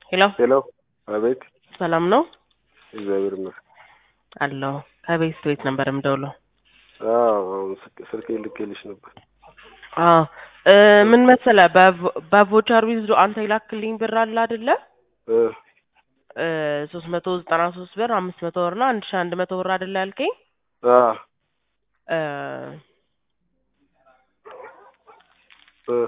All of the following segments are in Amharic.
ሄሎ ሄሎ፣ አቤት። ሰላም ነው እግዚአብሔር ይመስገን። አለሁ። ከቤት ቤት ነበር የምደውለው። አዎ፣ አሁን ስልክ- ስልኬ ልኬልሽ ነበር። አዎ እ ምን መሰለህ በቮ- በቮቸር ዊዝዶ አንተ የላክልኝ ብር አለ አይደለ? እ ሶስት መቶ ዘጠና ሶስት ብር አምስት መቶ ብር እና አንድ ሺ አንድ መቶ ብር አይደለ ያልከኝ? አ እ እ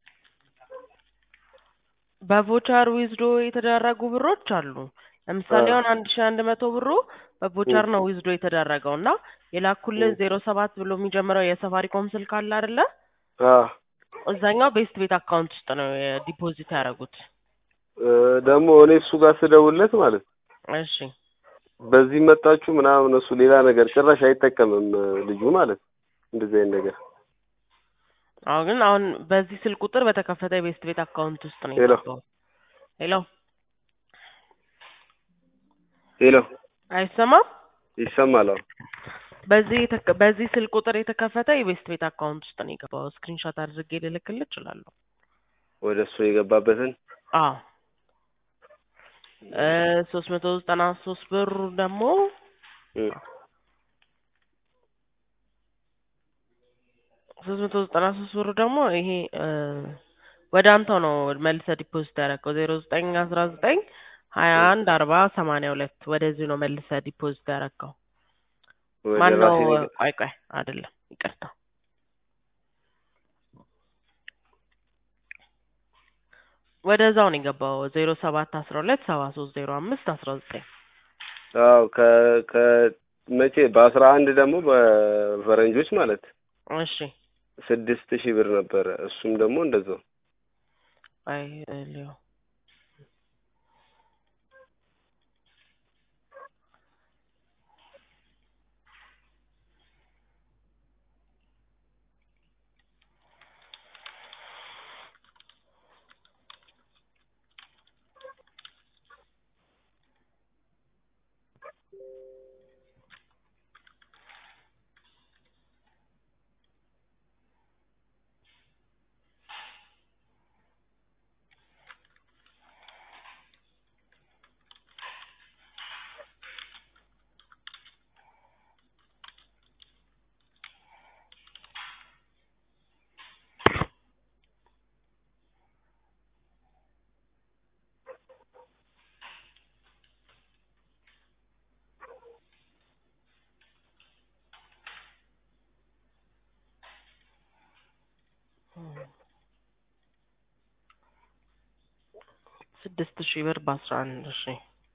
በቮቸር ዊዝዶ የተደረጉ ብሮች አሉ። ለምሳሌ አ አሁን አንድ ሺ አንድ መቶ ብሩ በቮቸር ነው ዊዝዶ የተደረገው እና የላኩልህ እ ዜሮ ሰባት ብሎ የሚጀምረው የሰፋሪኮም ስልክ አለ አይደለ? አ እዛኛው ቤስት ቤት አካውንት ውስጥ ነው ዲፖዚት ያደረጉት። እ ደግሞ እኔ እሱ ጋር ስደውልለት ማለት ነው እሺ በዚህ መጣችሁ ምናምን እሱ ሌላ ነገር ጭራሽ አይጠቀምም እ ልጁ ማለት ነው እንደዚህ አይነት ነገር። አሁን ግን አሁን በዚህ ስልክ ቁጥር በተከፈተ የቤስት ቤት አካውንት ውስጥ ነው ሄሎ የገባው። ሄሎ ሄሎ፣ አይሰማም? ይሰማል? አሁን በዚህ የተከ- በዚህ ስልክ ቁጥር የተከፈተ የቤስት ቤት አካውንት ውስጥ ነው የገባው። ስክሪንሾት አድርጌ ልልክልህ እችላለሁ። ወደ እሱ የገባበትን አዎ ሶስት መቶ ዘጠና ሶስት ብሩ ደግሞ እ ሶስት መቶ ዘጠና ሶስት ብሩ ደግሞ ይሄ እ ወደ አንተው ነው መልሰህ ዲፖዚት ያደረገው ዜሮ ዘጠኝ አስራ ዘጠኝ ሀያ እ አንድ አርባ ሰማንያ ሁለት ወደዚህ ነው መልሰህ ዲፖዚት ያደረገው። ወደ ማን ነው? ራሴ ነው የገ- ቆይ ቆይ አይደለም፣ ይቅርታ ወደዛው ነው የገባው ዜሮ ሰባት አስራ ሁለት ሰባ ሶስት ዜሮ አምስት አስራ ዘጠኝ አዎ ከ ከ መቼ በአስራ አንድ ደግሞ በፈረንጆች ማለት እሺ ስድስት ሺህ ብር ነበረ። እሱም ደግሞ እንደዛው አይ ሊዮ ስድስት ሺህ ብር በአስራ አንድ ሺ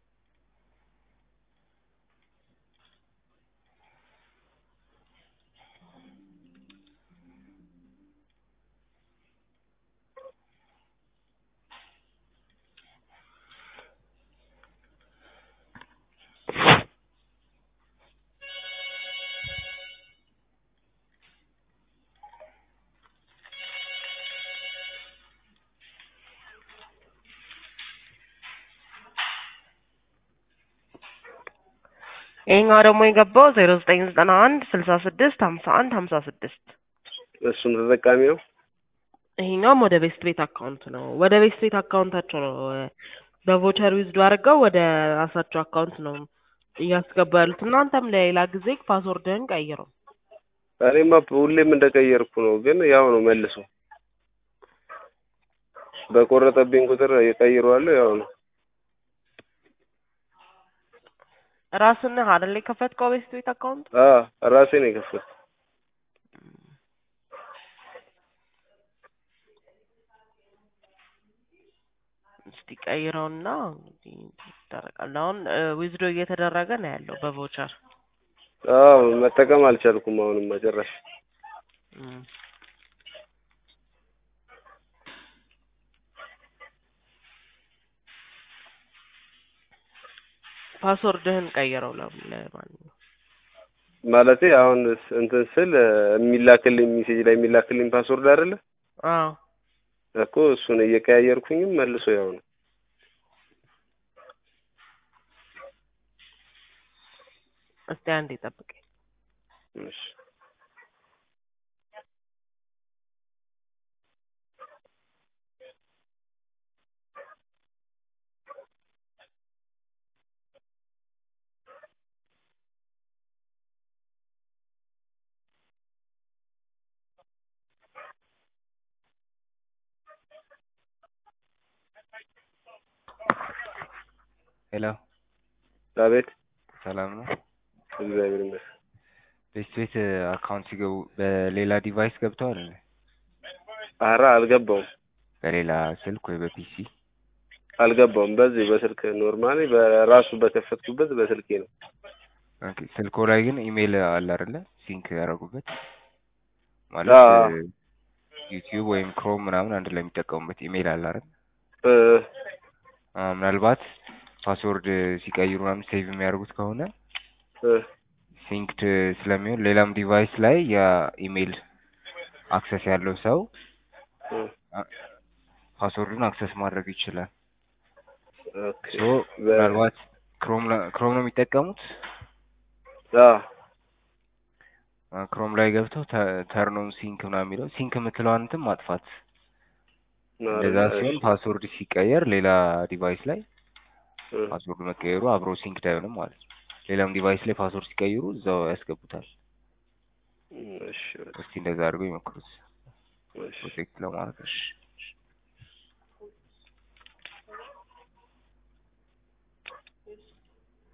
ይሄኛው ደግሞ የገባው ዜሮ ዘጠኝ ዘጠና አንድ ስልሳ ስድስት ሀምሳ አንድ ሀምሳ ስድስት እሱም ተጠቃሚ ነው። ይሄኛውም ወደ ቤስት ቤት አካውንት ነው። ወደ ቤስት ቤት አካውንታቸው ነው እ በቮቸር ዊዝዶ አድርገው ወደ ራሳቸው አካውንት ነው እያስገቡ ያሉት። እናንተም ለሌላ ጊዜ ፓስወርድህን ቀይረው። እኔማ ሁሌም እንደቀየርኩ ነው፣ ግን ያው ነው መልሶ በቆረጠብኝ ቁጥር እቀይረዋለሁ። ያው ነው ራስን አይደል የከፈትከው ቤስት ቤት አካውንት? አ ራሴ ነው የከፈትኩት። እስቲ ቀይረውና እንግዲህ ይደረጋል። አሁን ዊዝዶ እየተደረገ ነው ያለው በቮቸር አዎ መጠቀም አልቻልኩም። አሁንማ ጭራሽ እም። ፓስወርድህን ቀይረው ለ- ለማንኛውም ማለቴ አሁን ስ- እንትን ስል እ የሚላክልኝ ሜሴጅ ላይ የሚላክልኝ ፓስወርድ አይደለ አዎ እኮ እሱን እየቀያየርኩኝም መልሶ ያው ነው። እስቲ አንዴ ጠብቀኝ። እሺ ሄሎ አቤት ሰላም ነው። እግዚአብሔር ይመስገን። ቤት ቤት አካውንት ሲገቡ በሌላ ዲቫይስ ገብተዋል እንዴ? ኧረ አልገባውም በሌላ ስልክ ወይ በፒሲ? አልገባውም። በዚህ በስልክ ኖርማሊ በራሱ በከፈትኩበት በስልኬ ነው። ኦኬ ስልኮ ላይ ግን ኢሜይል አለ አይደለ? ሲንክ ያደረጉበት ማለት አዎ። ዩቲዩብ ወይም ክሮም ምናምን አንድ ላይ የሚጠቀሙበት ኢሜይል አለ አይደል? እ አ ምናልባት ፓስወርድ ሲቀይሩ ምናምን ሴቭ የሚያደርጉት ከሆነ እ ሲንክድ ስለሚሆን ሌላም ዲቫይስ ላይ የኢሜይል አክሰስ ያለው ሰው እ ፓስወርዱን አክሰስ ማድረግ ይችላል። ኦኬ ሶ ምናልባት ክሮም ላ- ክሮም ነው የሚጠቀሙት አዎ አ፣ ክሮም ላይ ገብተው ተርኖን ሲንክ ምናምን የሚለው ሲንክ የምትለዋን እንትን ማጥፋት እንደዛ ሲሆን ፓስወርድ ሲቀየር ሌላ ዲቫይስ ላይ እ ፓስወርድ መቀየሩ አብሮ ሲንክድ አይሆንም ማለት ነው። ሌላም ዲቫይስ ላይ ፓስወርድ ሲቀይሩ እዛው ያስገቡታል። እሺ በቃ እስቲ እንደዛ አድርገው ይሞክሩት እሺ ፕሮቴክት ለማድረግ እሺ።